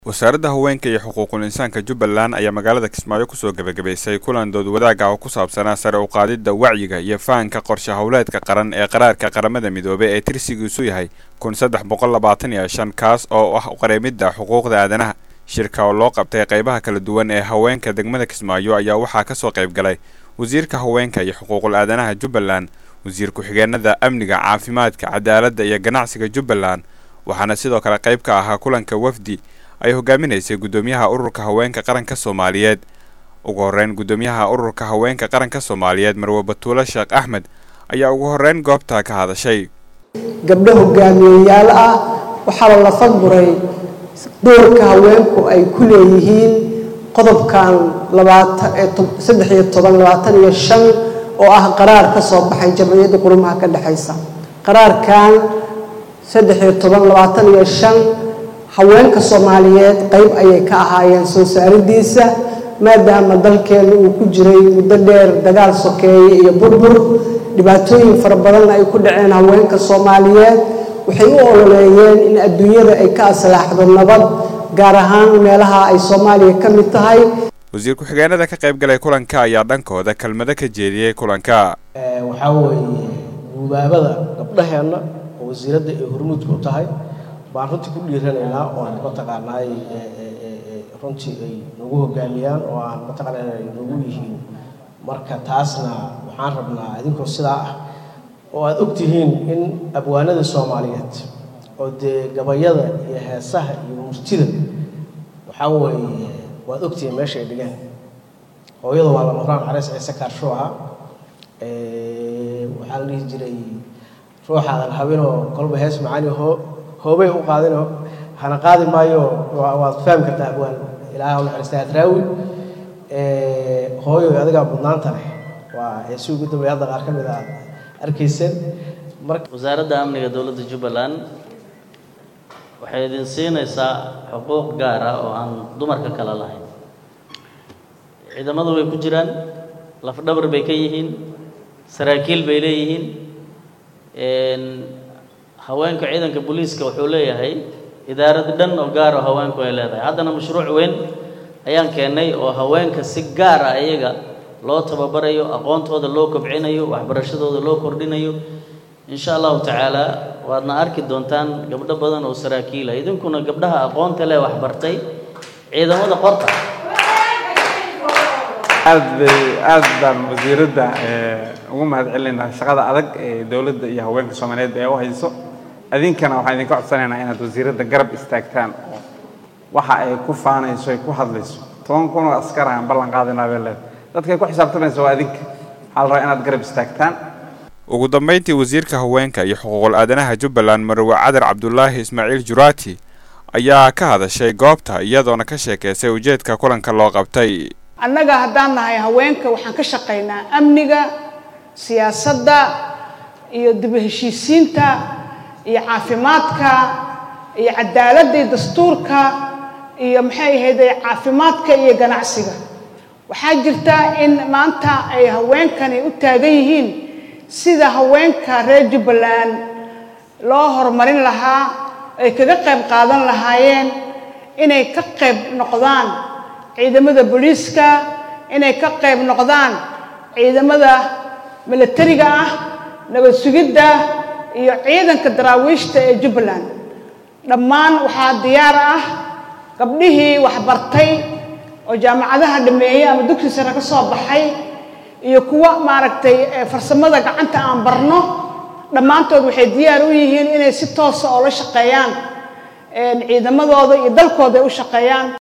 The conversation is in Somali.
wasaaradda haweenka iyo xuquuqul insaanka jubbaland ayaa magaalada kismaayo kusoo gebagabaysay kulan dood wadaag ah oo ku saabsanaa sare u qaadidda wacyiga iyo fahanka qorshe howleedka qaran ee qaraarka qaramada midoobay ee tirsigiisu yahay kun saddex boqol labaatan iyo shan kaas oo ah qareemidda xuquuqda aadanaha shirka oo loo qabtay qaybaha kala duwan ee haweenka degmada kismaayo ayaa waxaa kasoo qayb galay wasiirka haweenka iyo xuquuqul aadanaha jubbaland wasiir ku-xigeenada amniga caafimaadka cadaaladda iyo ganacsiga jubbaland waxaana sidoo kale qayb ka ahaa kulanka wafdi ay hogaaminaysay guddoomiyaha ururka haweenka qaranka soomaaliyeed ugu horreyn guddoomiyaha ururka haweenka qaranka soomaaliyeed marwe batuule sheekh axmed ayaa ugu horreyn goobta ka hadashay gabdho hogaamiyeyaal ah waxaa la lafaguray doorka haweenku ay ku leeyihiin qodobkan saddex iyo toban labaatan iyo shan oo ah qaraar ka soo baxay jamciyadda qurumaha ka dhexaysa qaraarkan saddex iyo toban labaatan iyo shan haweenka soomaaliyeed qayb ayay ka ahaayeen soo saaridiisa maadaama dalkeenu uu ku jiray muddo dheer dagaal sokeeye iyo burbur dhibaatooyin fara badanna ay ku dhaceen haweenka soomaaliyeed waxay u ololeeyeen in adduunyada ay ka aslaaxdo nabad gaar ahaan meelaha ay soomaaliya ka mid tahay wasiir ku-xigeenada ka qayb galay kulanka ayaa dhankooda kelmado ka jeediyey kulanka waxaa weeye guubaabada gabdhaheenna oo wasiiradda ay hormuudka u tahay baan runtii ku dhiiranaynaa oo aan mataqaanaay runtii ay nagu hogaamiyaan oo aan mataqaana ay nagu yihiin marka taasna waxaan rabnaa idinkoo sidaa ah oo aad og tihiin in abwaanada soomaaliyeed oo dee gabayada iyo heesaha iyo murtida waxaa weeye waad ogtihiin meesha ay dhigeen hooyada waa lama horaan careys ciise kaarsho ahaa waxaa la dhihi jiray ruuxaadan habinoo kolba hees macaani hoo hoobay u qaadinoo hana qaadi maayo waad fahmi kartaa abwaan ilaaha u naxariista hadraawi hooyo adigaa mudnaanta leh waa heesi ugu dambeeya hadda qaar ka mid a aad arkayseen marka wasaaradda amniga dowladda jubbaland waxay idin siinaysaa xuquuq gaar ah oo aan dumarka kale lahayn ciidamadu way ku jiraan lafdhabar bay ka yihiin saraakiil bay leeyihiin haweenka ciidanka booliiska wuxuu leeyahay idaarad dhan oo gaar oo haweenku ay leedahay haddana mashruuc weyn ayaan keennay oo haweenka si gaar ah iyaga loo tababarayo aqoontooda loo kobcinayo waxbarashadooda loo kordhinayo insha allahu tacaala waadna arki doontaan gabdho badan oo saraakiila idinkuna gabdhaha aqoonta leh waxbartay ciidamada qorta aad bay aad baan wasiiradda ugu mahad celinaynaa shaqada adag ee dowladda iyo haweenka soomaaliyeed ee u hayso idinkana waxaan idinka codsanaynaa inaad wasiiradda garab istaagtaan oo waxa ay ku faanayso ay ku hadlayso toban kun oo askar aan ballan qaadinaa bay leed dadkay ku xisaabtamaysa waa idinka waxaa la rabaa inaad garab istaagtaan ugu dambayntii wasiirka haweenka iyo xuquuqul aadanaha jubbaland marwe cadar cabdulaahi ismaaciil juraati ayaa ka hadashay goobta iyadoona ka sheekaysay ujeedka kulanka loo qabtay annaga haddaan nahay haweenka waxaan ka shaqaynaa amniga siyaasadda iyo dib u heshiisiinta iyo caafimaadka iyo cadaaladda iyo dastuurka iyo maxay ahayde caafimaadka iyo ganacsiga waxaa jirta in maanta ay haweenkani u taagan yihiin sida haweenka reer jubbaland loo horumarin lahaa ay kaga qayb qaadan lahaayeen inay ka qayb noqdaan ciidamada booliiska inay ka qayb noqdaan ciidamada milatariga ah nabad sugidda iyo ciidanka daraawiishta ee jubbaland dhammaan waxaa diyaar ah gabdhihii waxbartay oo jaamacadaha dhameeyey ama dugsi sare ka soo baxay iyo kuwa maaragtay farsamada gacanta aan barno dhammaantood waxay diyaar u yihiin inay si toosa oo la shaqeeyaan ciidamadooda iyo dalkooda ay u shaqeeyaan